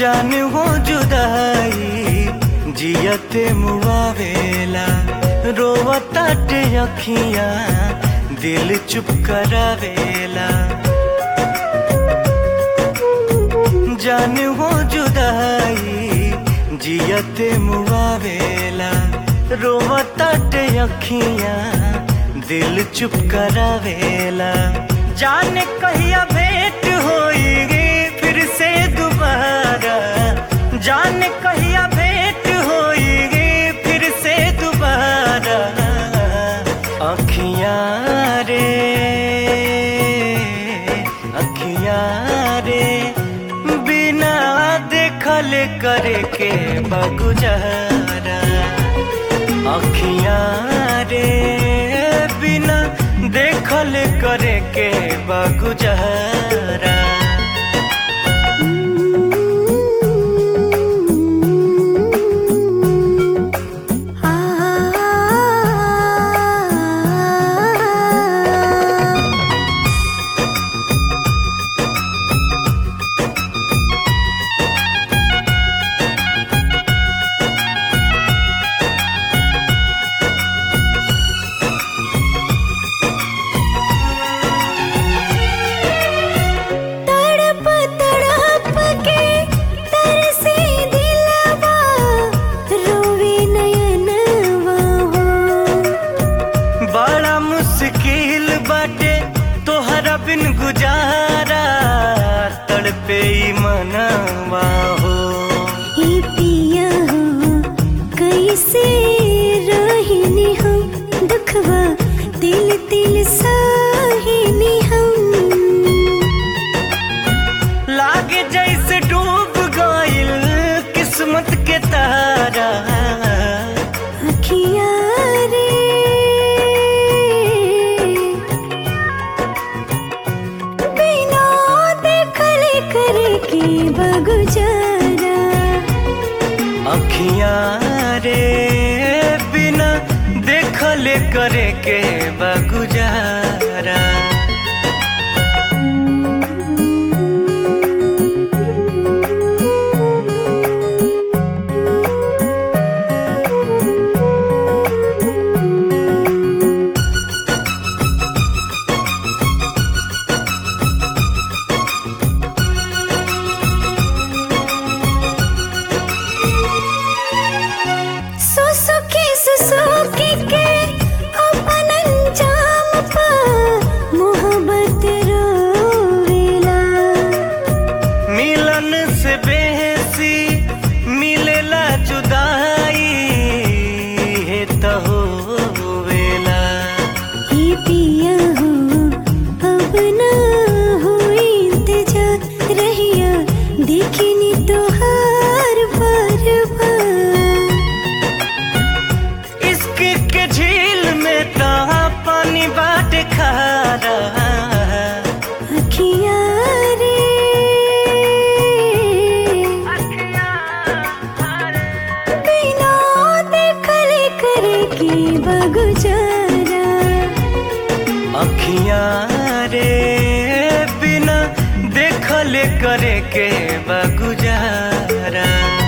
जान हो जुदाई जियते मुआवेला रोवताटे अखियां दिल चुप करावेला जान हो जुदाई जियते मुआवेला रोवताटे अखियां दिल चुप करावेला जाने कहिया भेंट होएगी फिर से दोबारा जाने कहिया भेंट होएगी फिर से दोबारा अखियां रे अखियां रे बिना देखल करे के बगुजारा अखियां रे बिना देखल करे के बगुजारा तड़प तड़प के तरसे दिलवा रोवे नयनवा हो बड़ा मुश्किल बाटे तोहरा बिन गुजारा तड़पे ई मनवा हो हे पिया हो कैसे रहिनी हम दुखवा दिल दिल साहिनी हम लागे जैसे डूब गइल किस्मत के तारा अखियाँ रे बिना देखल करे के बगुजारा अखियां रे बिना देखल करे के बगुजारा सुसुकी सुसुकी के अपन अंजाम पा मोहब्बत रोवेला मिलन से बेहसी मिलेला जुदाई है तो होवेला हे पिया हो अब ना हो इंतजार रहिया देखनी तोहार बार बार इश्क के झील में तो पानी बाट खारा अखियाँ रे बिना देखल करे के बगुजारा अखियां रे बिना देखल करे के बगुजारा